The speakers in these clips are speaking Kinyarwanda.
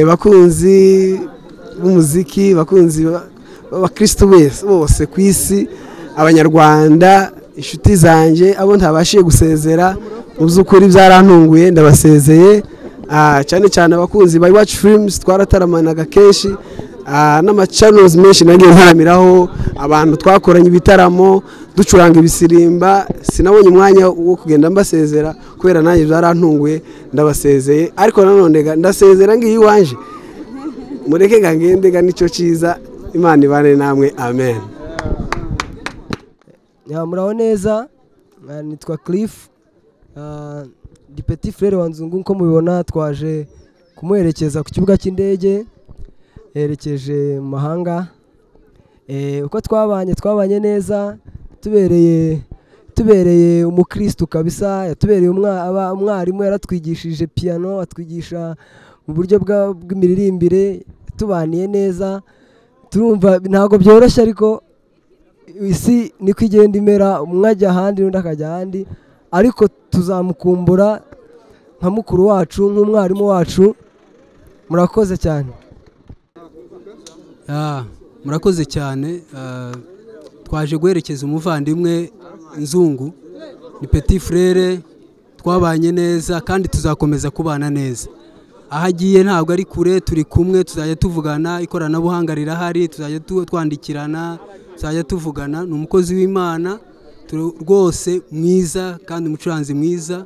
bakunzi b'umuziki bakunzi abakirisitu bose ku isi abanyarwanda inshuti zanjye abo ntabashije gusezera mu by'ukuri byarantunguye ndabasezeye cyane cyane abakunzi ba iwacu firimusi twarataramanaga kenshi n'amacanozi menshi nagiye ntaramiraho abantu twakoranye ibitaramo ducuranga ibisirimba sinabonye umwanya wo kugenda mbasezera kubera nanjye byarantunguye ndabasezeye ariko nanone ndasezera ngiyo iwanje mureke ngende nicyo cyiza imana ibane namwe amen muraho neza nitwa kirifu dipeti furere wa nzungu nko mubibona twaje kumuherekeza ku kibuga cy'indege yerekeje mu mahanga uko twabanye twabanye neza tubereye tubereye umukirisitu kabisa yatubereye umwarimu yaratwigishije piyano atwigisha mu buryo bw'imiririmbire tubaniye neza turumva ntabwo byoroshye ariko isi niko igenda imera umwe ajya ahandi undi akajya ahandi ariko tuzamukumbura nka mukuru wacu nk'umwarimu wacu murakoze cyane murakoze cyane twaje guherekeza umuvandimwe nzungu ni peti furere twabanye neza kandi tuzakomeza kubana neza aho agiye ntabwo ari kure turi kumwe tuzajya tuvugana ikoranabuhanga rirahari tuzajya twandikirana tuzajya tuvugana ni umukozi w'imana rwose mwiza kandi umucuranzi mwiza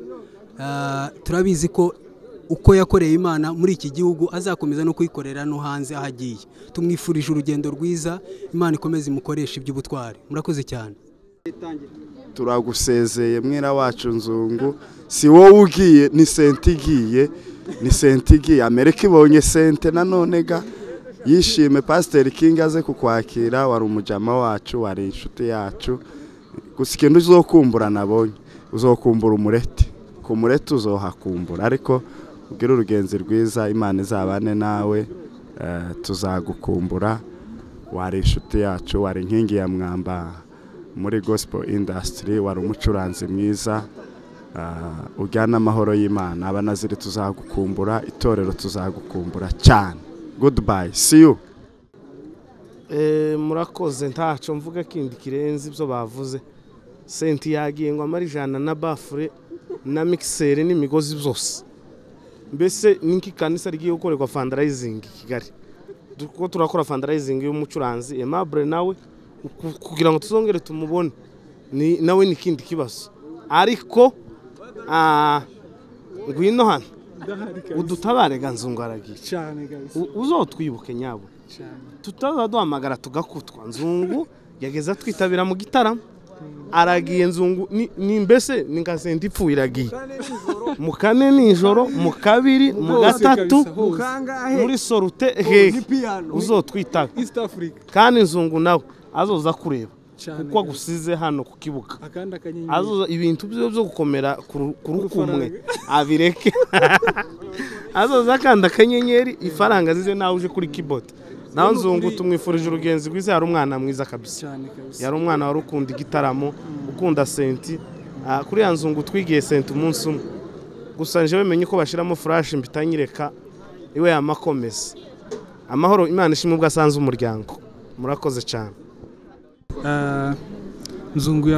turabizi ko uko yakoreye imana muri iki gihugu azakomeza no kuyikorera no hanze aho agiye tumwifurije urugendo rwiza imana ikomeze imukoresha iby'ubutwari murakoze cyane turagusezeye mwera wacu nzungu si wowe ugiye ni senti igiye ni senti igiye amerika ibonye sente nanone ga yishime pasiteri kingi aze kukwakira wari umujama wacu wari inshuti yacu gusa ikintu uzokumbura nabonye uzokumbura umureti ku mureti uzohakumbura ariko ubwire urugenzi rwiza imana izabane nawe tuzagukumbura wari inshuti yacu wari inkingi ya mwamba muri gospel indasitiri wari umucuranzi mwiza ujyana amahoro y'imana abanaziri tuzagukumbura itorero tuzagukumbura cyane goodbye see you murakoze ntacyo mvuga kindi kirenze ibyo bavuze senti yagiye ngo amare ijana na bafure na mikiseri n'imigozi byose mbese n'iki kanisa rigiye gukorerwa fandarayizingi i kigali kuko turakora fandarayizingi y'umucuranzi emabure nawe kugira ngo tuzongere tumubone nawe ni ikindi kibazo ariko ngwino hano udutabare ganzungaragiye uzotwibuke nyabo tutaza duhamagara tugakutwa nzungu yageze atwitabira mu gitaramo aragiye nzungu ni mbese ni nka senti ipfuye iragiye mu kane nijoro mu kabiri mu gatatu muri sorute hehe uzotwitabe kandi nzungu nawe azoza kureba kuko agusize hano ku kibuga azoza ibintu byo byo gukomera ku rukumwe abireke azoza akanda akanyenyeri ifaranga zize nawe uje kuri kibota nawe nzungu tumwifurije urugenzi rwiza yari umwana mwiza kabisa yari umwana wari ukunda igitaramo ukunda senti kuri ya nzungu twigiye senti umunsi umwe gusa nje bamenye ko bashyiramo furashi mbitanyireka iwe yamakomeza amahoro imana ishimwe ubwo asanze umuryango murakoze cyane nzungu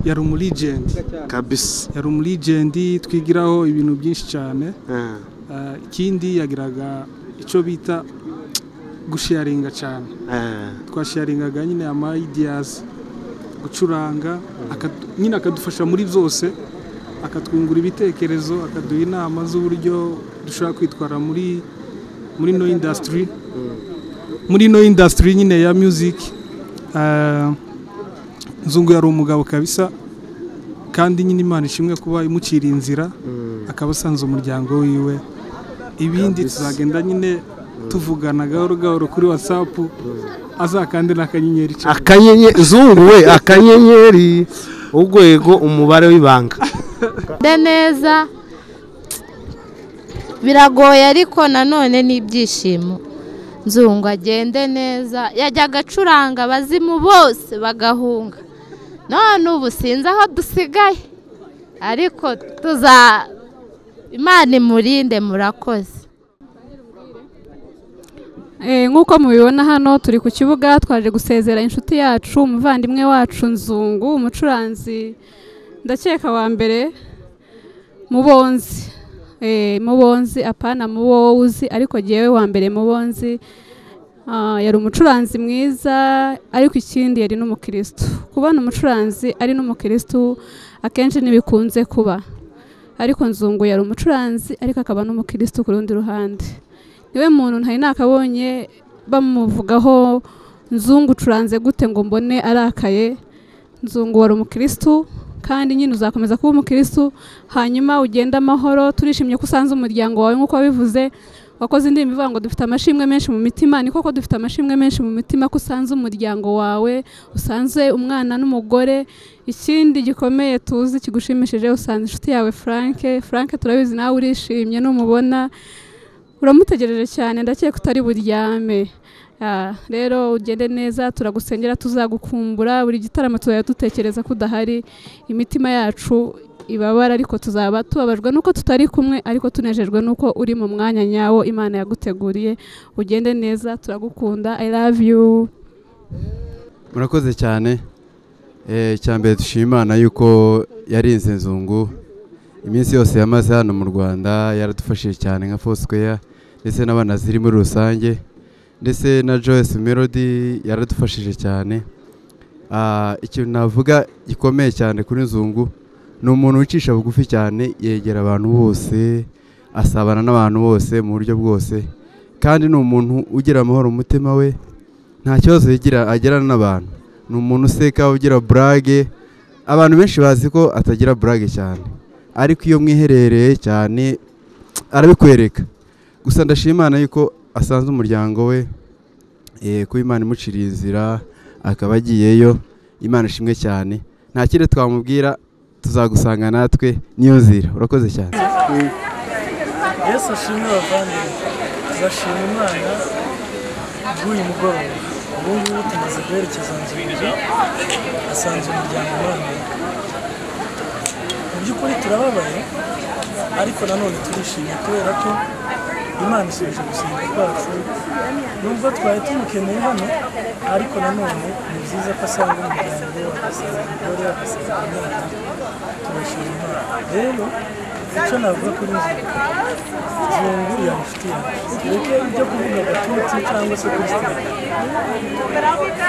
yari umurigendi kabisa yari umurigendi twigiraho ibintu byinshi cyane ikindi yagiraga icyo bita gusharinga cyane twasharingaga nyine amayidiyazi gucuranga nyine akadufasha muri byose akatwungura ibitekerezo akaduha inama z'uburyo dushobora kwitwara muri muri no indasitiri muri no indasitiri nyine ya muziki nzungu yari umugabo kabisa kandi nyine imana ishimwe kuba imucira inzira akaba asanze umuryango wiwe ibindi tuzagenda nyine tuvugana gahoro gahoro kuri watsapu azakande n'akanyenyeri akanyenyeri zunguwe akanyenyeri urwego umubare w'ibanga neza biragoye ariko nanone n'ibyishimo nzungu agende neza yajyaga acuranga abazimu bose bagahunga none ubu sinzi aho dusigaye ariko tuza imana imurinde murakoze nk'uko mubibona hano turi ku kibuga twaje gusezera inshuti yacu umuvandimwe wacu nzungu umucuranzi ndakeka wa mbere mubonzi Eh, mubonzi apana mubo wowe uzi ariko jyewe wa mbere mubonzi Ah, yari umucuranzi mwiza ariko ikindi yari n'umukirisitu kubona umucuranzi ari n'umukirisitu akenshi ntibikunze kuba ariko nzungu yari umucuranzi ariko akaba n'umukirisitu ku rundi ruhande niwe muntu ntari nakabonye bamuvugaho nzungu ucuranze gute ngo mbone arakaye nzungu wari umukirisitu kandi nyine uzakomeza kuba umukirisitu hanyuma ugende amahoro turishimye ko usanze umuryango wawe nk'uko wabivuze wakoze indi mivuga ngo dufite amashimwe menshi mu mitima ni koko dufite amashimwe menshi mu mitima ko usanze umuryango wawe usanze umwana n'umugore ikindi gikomeye tuzi kigushimishije usanze inshuti yawe frank frank turabizi nawe urishimye numubona uramutegereje cyane ndakeka utari buryame Ah, rero ugende neza turagusengera tuzagukumbura buri gitaramo tuzajya dutekereza ko udahari imitima yacu ibabara ariko tuzaba tubabajwe nuko tutari kumwe ariko tunejejwe nuko uri mu mwanya nyawo imana yaguteguriye ugende neza turagukunda i love you murakoze cyane Eh, icyambere dushima imana yuko yarinze nzungu iminsi yose yamaze hano mu rwanda yaradufashije cyane nka fosquare ndetse n'abana ziri muri rusange ndetse na joyce melody yaradufashije cyane Ah, ikintu navuga gikomeye cyane kuri nzungu ni umuntu wicisha bugufi cyane yegera abantu bose asabana n'abantu bose mu buryo bwose kandi ni umuntu ugira amahoro mu mutima we nta kibazo yigira agirana n'abantu ni umuntu useka ugira burage abantu benshi bazi ko atagira burage cyane ariko iyo mwiherereye cyane arabikwereka gusa ndashima Imana yuko asanze umuryango we eh, kuba Imana imuciriye inzira akaba agiyeyo Imana ishimwe cyane nta kindi twamubwira tuzagusanga natwe niyo nzira urakoze cyane yesu ashimwe abavandimwe tuzashima imana bw'uyu mugoroba ubu ngubu tumaze guherekeza nzu asanze umuryango urambuye mu by'ukuri turababaye ariko nanone turishimye kubera ko imana isubije gusenga kwacu nubwo twari tumukeneye hano ariko nanone ni byiza ko asanga umuryango we agasanga umugore agasanga umwana turashima imana rero icyo navuga kuri nzungu nzungu ya inshuti yacu tureke ibyo kuvuga gatutsi cyangwa se kuri sitade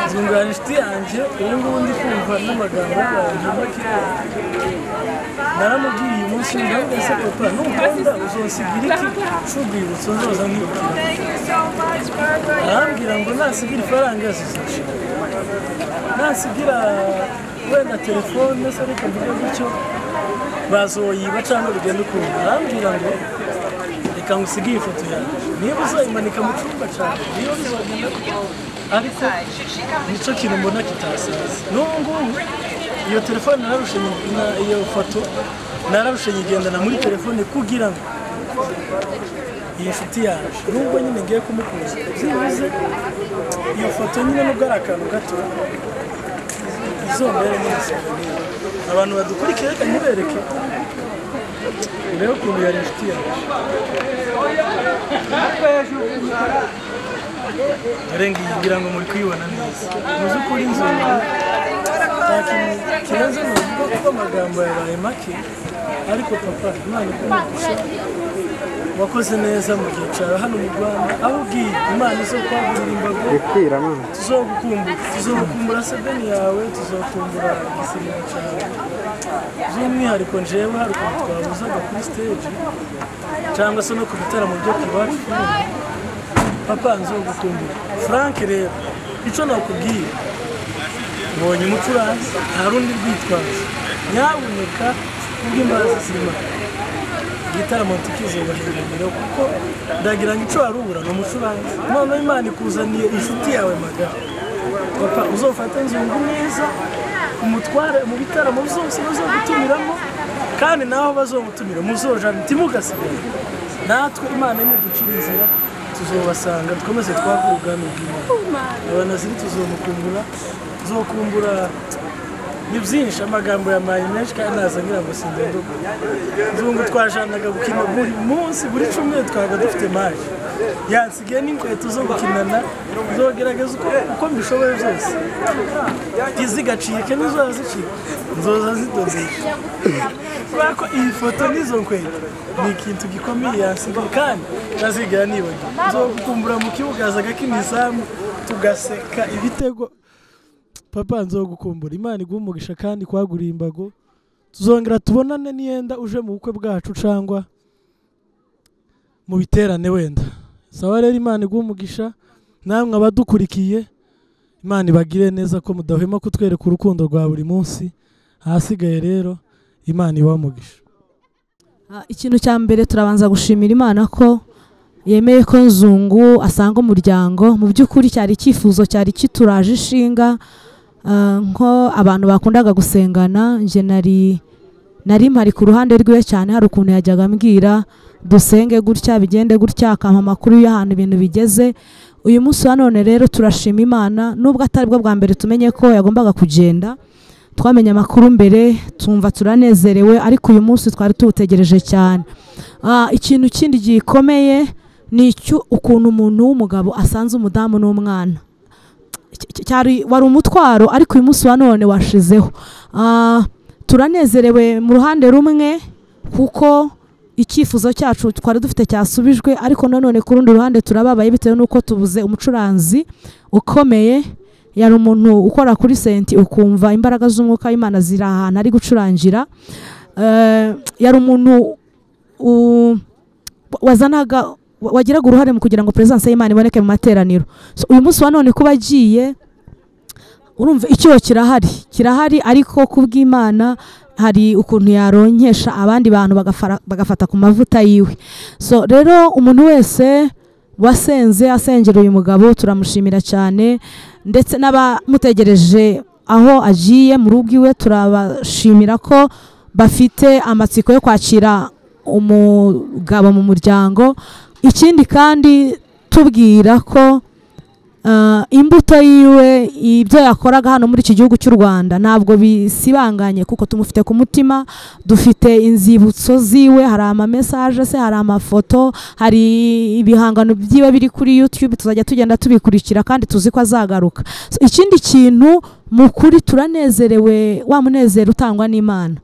nzungu ya inshuti yanjye ubu ngubu ndi kumva n'amagambo yanjye makira naramubwiye uyu munsi ndabona se papa nukunda uzonsigira iki c'urwibutso nzoza mwibukira arambwira ngo nasigira ifaranga zizashira nasigira wenda telefone se ariko mvuge gutyo bazoyiba cyangwa bigenda ukumva arambwira ngo reka ngusigaye ifoto yanjye niba uzayimanika mu cyumba cyawe niyo bizagenda ariko nicyo kintu mbona kitasaza n'ubu ngubu iyo telefone nararushe iyo foto nararushe nyigendana muri telefone kugira ngo iyi nshuti yaje nubwo nyine ngiye kumukuza byibuze iyo foto nyine nubwo ari akantu gato izombere nyine souvenir abantu badukurikira reka ntibereke urebe ukuntu yari inshuti yawe dore ngiyi ngira ngo muri kuyibona neza mu by'ukuri inzoga nta kintu kirenze ni ukuvuga kuko amagambo yabaye make ariko papa imana ikumugisha wakoze neza mu gihe cyawe hano mu rwanda aho ugiye imana izo kwagurira imbago tuzogukumbura tuzogukumbura sedeni yawe tuzokumbura igisirimo cyawe by'umwihariko njyewe hari ukuntu twabuzaga kuri siteji cyangwa se no ku bitaramo byo ku bacu papa nzogukumbura frank rero icyo nakubwiye mbonye umucuranzi nta rundi rwitwazo nyabuneka kubw'imbabazi z'imana igitaramo tukizubahirira kuko ndagira ngo icyo wari ubura ni umucuranzi noneho imana ikuzaniye inshuti yawe magana papa uzofate nzungu neza umutware mu bitaramo byose bazogutumiramo kandi naho bazogutumira muzojana ntimugasigare natwe imana nimuducira inzira tuzobasanga dukomeze twakora ubwami bw'imana abantu ziri tuzomukumbura tuzokumbura ni byinshi amagambo ya mayi menshi kandi naza ngira ngo sindende nzungu twajanaga gukina buri munsi buri cyumweru twabaga dufite mayi yansigaye n'inkweto zo gukinana zogerageza uko uko mbishoboye byose izigacike n'izoza zicika nzoza zidodesha kubera ko iyi foto n'izo nkweto ni ikintu gikomeye yansigaye kandi ntazigera nibagiwe nzogukumbura mu kibuga hazaga k'imizamu tugaseka ibitego papa nzogukumbura imana iguha umugisha kandi kwaguriye imbago tuzongera tubonane niyenda uje mu bukwe bwacu cyangwa mu biterane wenda saba rero imana iguha umugisha namwe abadukurikiye imana ibagire neza ko mudahwema kutwereka urukundo rwa buri munsi ahasigaye rero imana ibaha umugisha ikintu cya mbere turabanza gushimira imana ko yemeye ko nzungu asanga umuryango mu by'ukuri cyari icyifuzo cyari kituraje ishinga ah, nko abantu bakundaga gusengana njye nari nari mpari ku ruhande rwiwe cyane hari ukuntu yajyaga ambwira dusenge gutya bigende gutya akampa amakuru y'ahantu ibintu bigeze uyu munsi wa none rero turashima imana nubwo atari bwo bwa mbere tumenye ko yagombaga kugenda twamenye amakuru mbere tumva turanezerewe ariko uyu munsi twari tuwutegereje cyane Ah, ikintu kindi gikomeye ni icyo ukuntu umuntu w'umugabo asanze umudamu n'umwana Cy- cy- cyari wari umutwaro ariko uyu munsi wa none washizeho Ah, turanezerewe mu ruhande rumwe kuko icyifuzo cyacu twari dufite cyasubijwe ariko nanone ku rundi ruhande turababaye bitewe n'uko tubuze umucuranzi ukomeye yari umuntu ukora kuri senti ukumva imbaraga z'umwuka w'imana ziri ahantu ari gucurangira Eh, yari umuntu u- wazanaga wa- wagiraga uruhare mu kugira ngo perezidansi y'imana iboneke mu materaniro So, uyu munsi wa none kuba agiye urumva icyuho kirahari kirahari ariko ku bw'imana hari ukuntu yaronkesha abandi bantu bagafara- bagafata ku mavuta yiwe so rero umuntu wese wasenze asengera uyu mugabo turamushimira cyane ndetse n'abamutegereje aho agiye mu rugo iwe turabashimira ko bafite amatsiko yo kwakira umugabo mu muryango ikindi kandi tubwira ko Uh, imbuto yiwe ibyo yakoraga hano muri iki gihugu cy'u Rwanda ntabwo bisibanganye kuko tumufite ku mutima dufite inzibutso ziwe hari amamesaje se hari amafoto hari ibihangano byiwe biri kuri YouTube tuzajya tugenda tubikurikira kandi tuzi ko azagaruka so, ikindi kintu mu kuri turanezerewe wa munezero utangwa n'Imana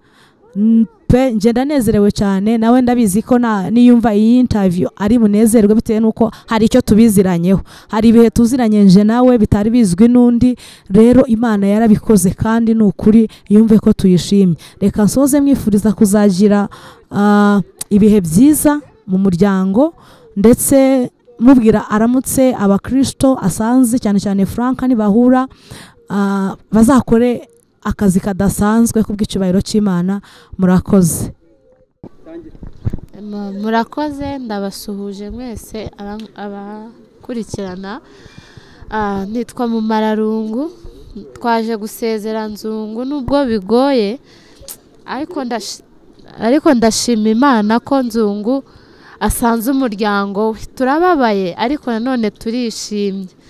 Mm, pe njye ndanezerewe cyane nawe ndabizi ko na- niyumva iyi interview ari bunezerwe bitewe n'uko hari icyo tubiziranyeho hari ibihe tuziranye nje nawe bitari bizwi n'undi rero imana yarabikoze kandi ni ukuri yumve ko tuyishimye reka nsoze mwifuriza kuzagira ah, ibihe byiza mu muryango ndetse mubwira aramutse abakristo asanze cyane cyane frank nibahura ah, bazakore akazi kadasanzwe kubw'icyubahiro cy'imana murakoze Mu- murakoze ndabasuhuje mwese aba- abakurikirana Ah, nitwa mumararungu twaje gusezera nzungu nubwo bigoye ariko ndashi- ariko ndashima imana ko nzungu asanze umuryango we turababaye ariko nanone turishimye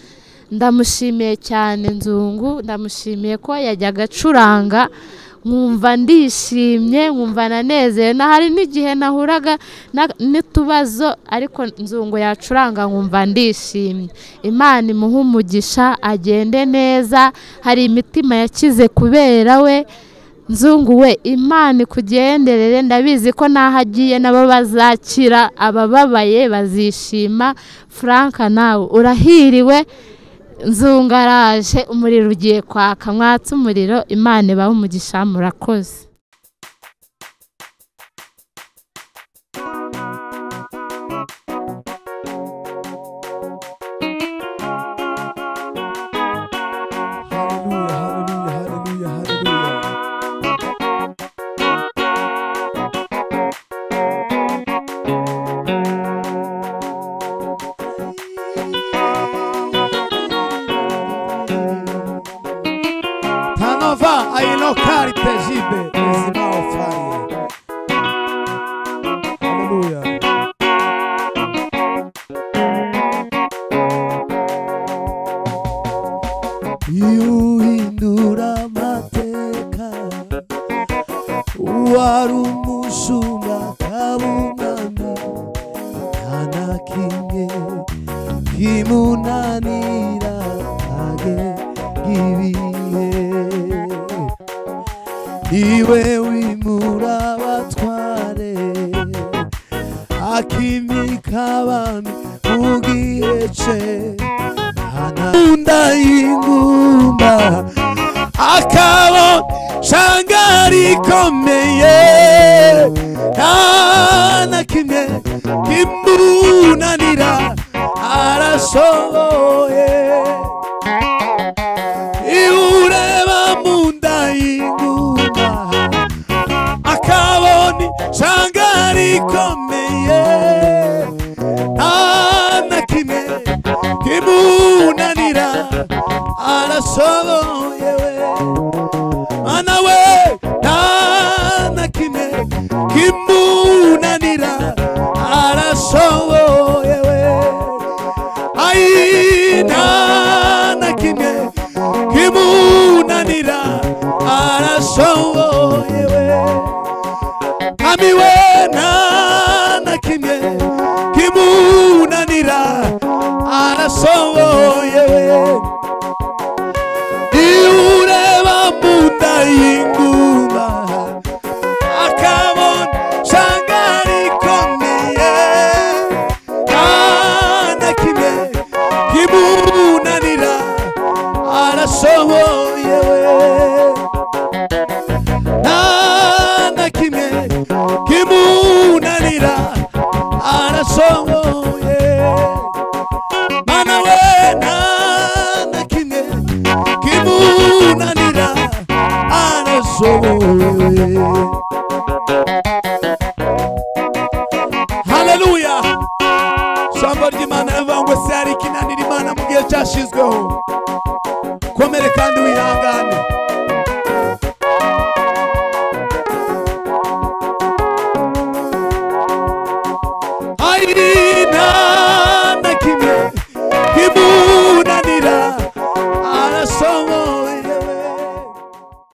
ndamushimiye cyane nzungu ndamushimiye ko yajyaga acuranga nkumva ndishimye nkumva nanezerewe na hari n'igihe nahuraga na- n'utubazo ariko nzungu yacuranga nkumva ndishimye imana imuhe umugisha agende neza hari imitima yakize kubera we nzungu we imana ikugenderere ndabizi ko n'aho agiye nabo bazakira abababaye bazishima frank nawe urahiriwe nzungu araje umuriro ugiye kwaka mwatse umuriro imana ibahe umugisha murakoze Tanova ailokari tejibe ezimaofai. Haleluya. yuhindura amateka wari umushumba akaba umwami nta na kimwe kimunanira age gibihe iwe wimura abatware akimika abami mu gihe cye anakunda ingumba akabo shanga rikomeye nta na kimwe kimunanira arashoboye iureba mu nda y'inguma akaboni shanga rikomeye nta na kimwe kimunanira arashoboye mana we nta na kimwe kimunanira arashoboye we aina na kimwe kimunanira arashoboye we ami we nta na kimwe kimunanira arashoboye we iureba mu nda y'inguma akabona shanga rikomeye nta kimwe kimunanira arashoboye we nta kimwe kimunanira arashoboye mana we nta kimwe kimunanira arashoboye haleluya jambo ry'imana yavangwe se hari ikinanira imana mu gihe cyashyizweho